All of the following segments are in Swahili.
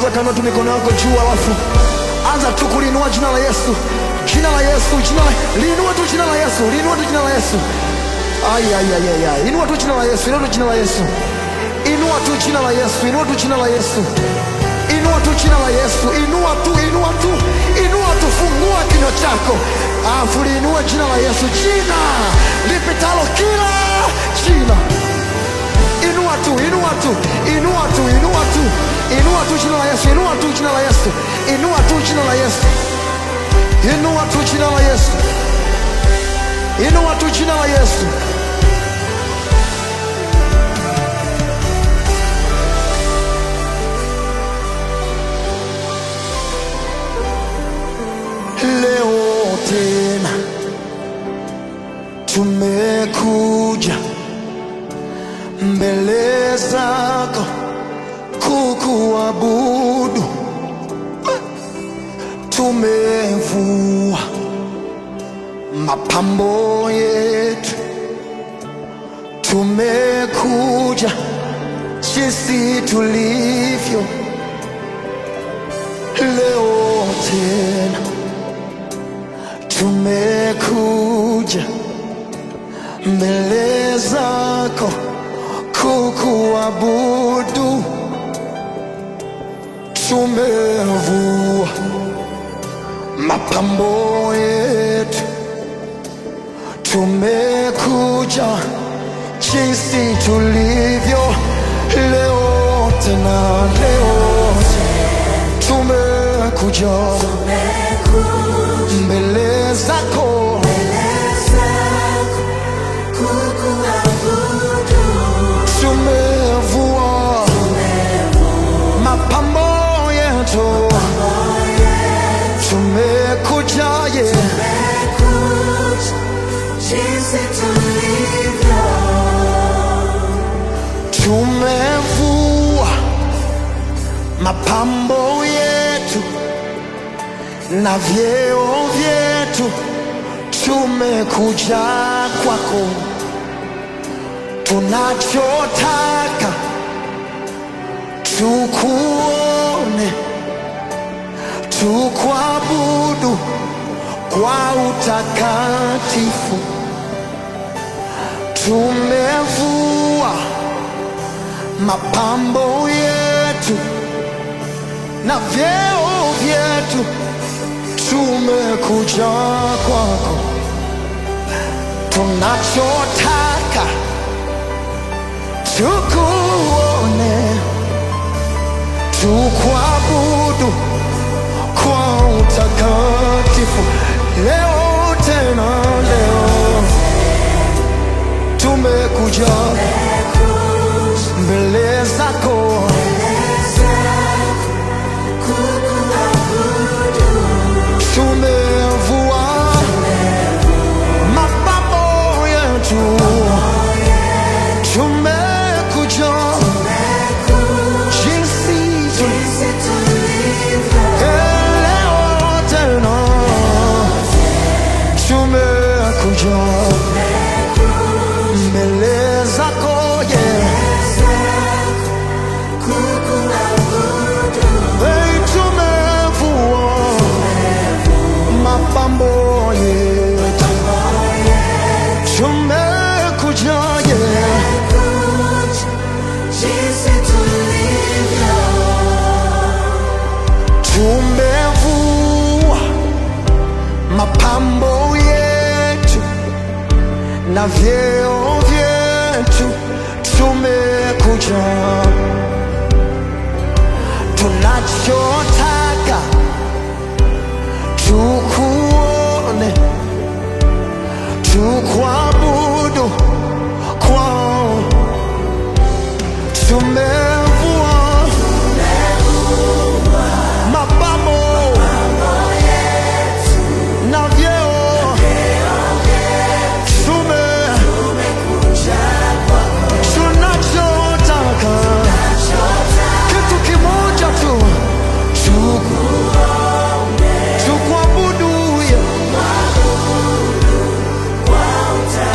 nataka inua tu mikono yako juu, alafu anza tu kulinua jina la Yesu, jina la Yesu, jina la linua tu jina la Yesu, linua tu jina la Yesu. Ai, ai, ai, ai, ai. Inua tu jina la Yesu, inua tu jina la Yesu, inua tu jina la Yesu, inua tu jina la Yesu, inua tu jina la Yesu, inua tu, inua tu, inua tu, fungua kinywa chako, alafu liinue jina la Yesu, jina lipitalo kila jina inua tu, inua tu, inua tu, inua tu, inua tu jina la Yesu, inua tu jina la Yesu, inua tu jina la Yesu, inua tu jina la Yesu, inua tu jina la Yesu. Leo tena tumekuja mbele zako kukuabudu, tumevua mapambo yetu, tumekuja jinsi tulivyo leo tena, tumekuja mbele zako kukuabudu, tumevua mapambo yetu, tumekuja jinsi tulivyo leo tena, leo tumekuja mbele zako tumevua mapambo yetu, tumekuja ye tumevua mapambo yetu na vyeo vyetu, tumekuja kwako, tunachotaka tukuone, tukuabudu kwa utakatifu, tumevua mapambo yetu na vyeo vyetu, tumekuja kwako, tunachotaka tukuone, tukuabudu kwa utakatifu. Leo tena, leo tumekuja mbele zako tumevua mapambo yetu, tumekuja jinsi tulivyo. Leo tena tumekuja mbele zako yeah. Hey, tumevua mapambo yetu, tumekuja yeah. tumevua mapambo yetu na vyeo vyetu, tumekuja tunachotaka tukuone, tukuabudu kwao, tumevua mapambo na vyeo tume tunachotaka kitu kimoja tu tuku- tukuabudu ye.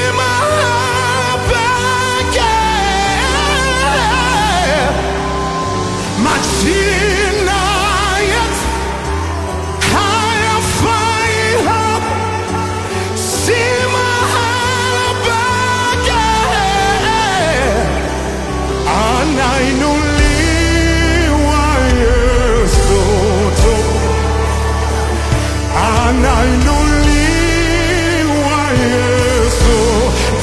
mahali pekee. Majina yetu hayafai hapa, si mahali pekee. Anainuliwa Yesu tu, anainuliwa Yesu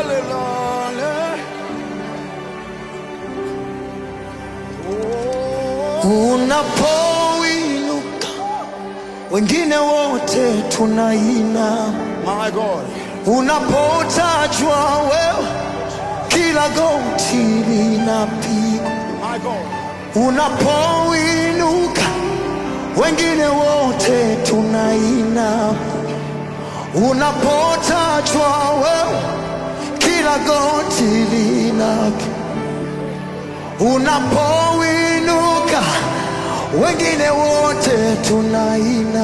Unapoinuka wengine wote tunaina. My God. Unapotajwa wewe, kila goti linapigwa. My God. Unapoinuka wengine wote tunaina. Unapotajwa wewe, kila goti linapigwa. Unapoinuka wengine wote tunaina.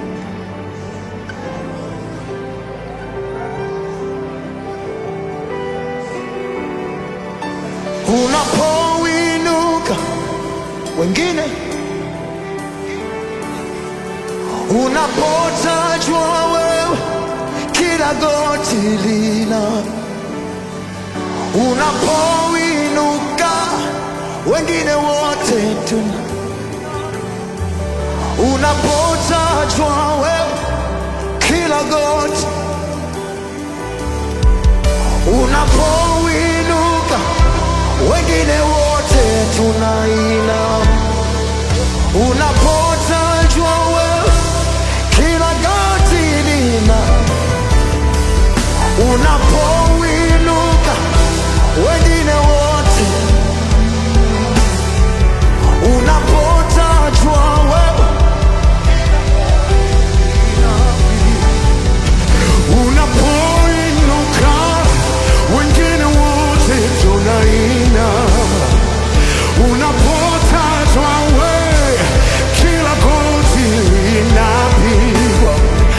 Unapoinuka wengine, unapotajwa wewe, kila goti lina. Unapoinuka wengine wote tuna. Unapotajwa wewe, kila goti. Unapoinuka wengine wote tunaina. Unapotajwa wewe, kila goti lina. Unapoinuka wengine wote, unapotajwa wewe, Unapoinuka wengine wote tunaina. Unapotajwa we kila goti linapigwa.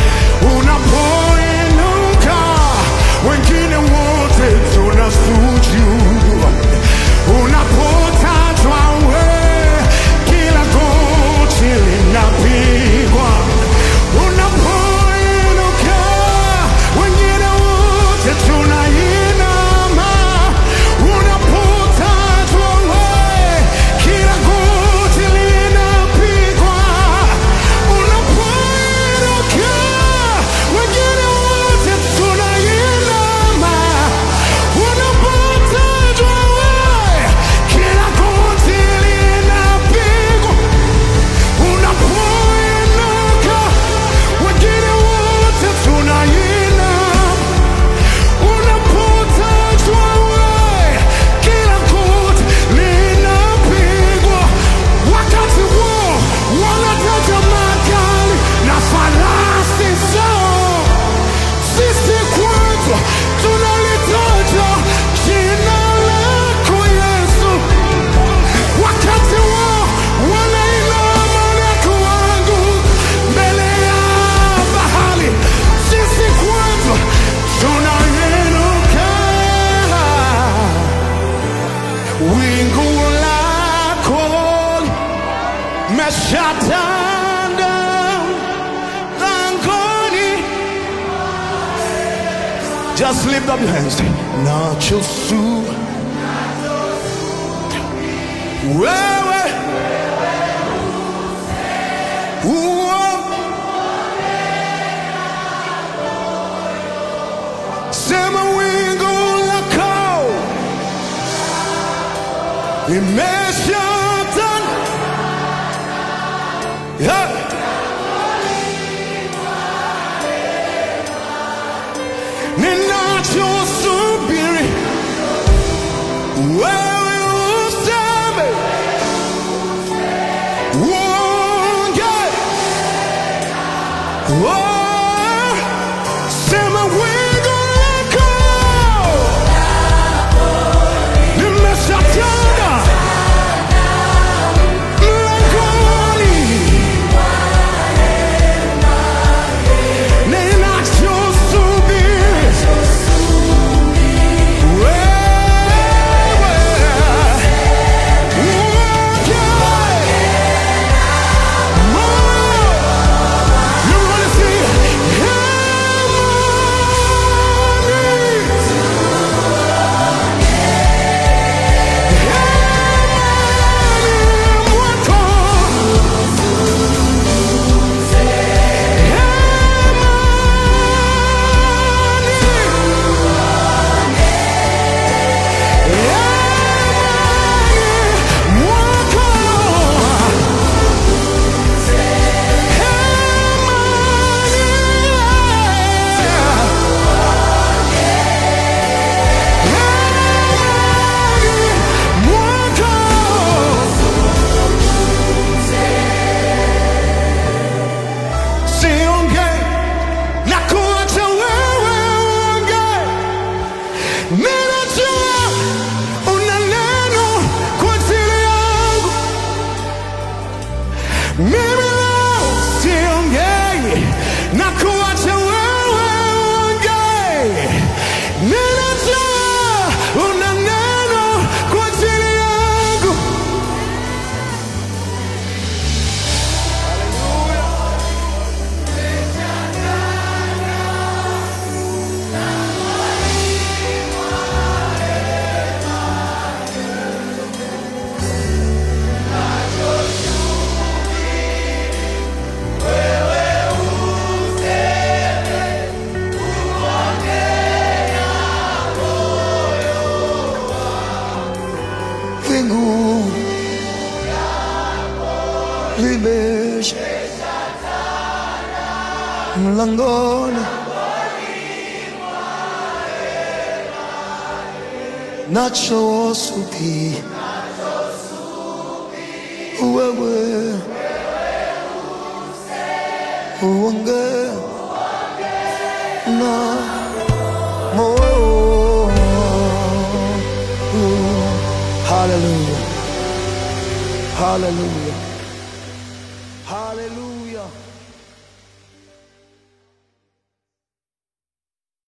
Unapoinuka wengine wote tunasujudu. Unapotajwa we kila goti linapigwa. Unapoinuka wengine wote tunainama. Unapotajwa we kila goti linapigwa. Unapoinuka wengine wote tunainama. Unapotajwa we kila goti linapigwa. Unapoinuka wengine wote tunainama. Unapotajwa we kila goti linapigwa. Wakati huo wanataja magari na farasi zao, sisi kwetu tunalitaja jina lako Yesu. Wakati wao wanainama na kuanguka mbele ya bahari, sisi kwetu tunainuka. Wingu lako meshatanda langoni. Just lift up your hands. Nachosu wewe uo sema wingu lako limeshatanda yeah. ninachosubiri wewe useme uonge Oh, sema wingu lako limeshatanda mimi leo siongei na kuacha wewe uongee. Ninajua una neno kwa ajili yangu. Wingu limesha mlangoni, nachosubiri wewe uongee na moyo. Hallelujah. Hallelujah.